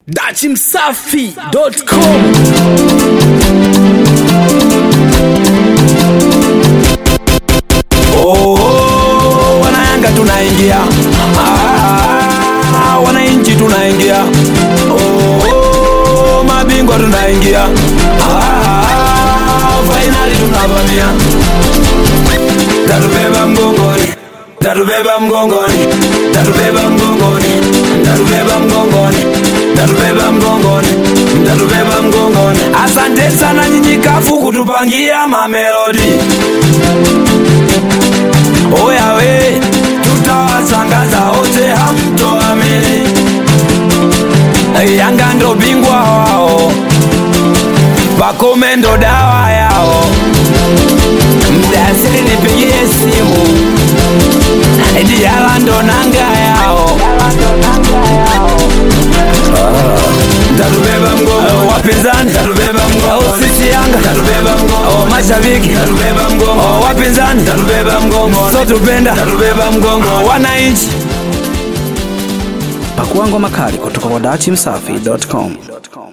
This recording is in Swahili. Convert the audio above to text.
dachimsafi.com Oh, oh, wanayanga tunaingia ah, wananchi tunaingia oh, oh, mabingwa tunaingia ah, fainali tunavamia tatubeba mgongoni tatubeba mgongoni tatubeba mgongoni tatubeba mgongoni tatubeba mgongoni tatubeba mgongoni asante sana nyinyi kafu kutupangia mamelodi Oya we, tutawasangaza wote hamtoamini. Yanga ndo bingwa wao, Pakome ndo dawa yao. Mdasiri nipigie simu, Diala ndo nanga yao. Tatubeba mgongo wapinzani, tatubeba mgongo sisi Yanga, tatubeba mgongo mashabiki, tatubeba mgongo wapinzani, tatubeba mgongo so tupenda, tatubeba mgongo wananchi. pakua ngoma kali kutoka kwa dachimsafi.com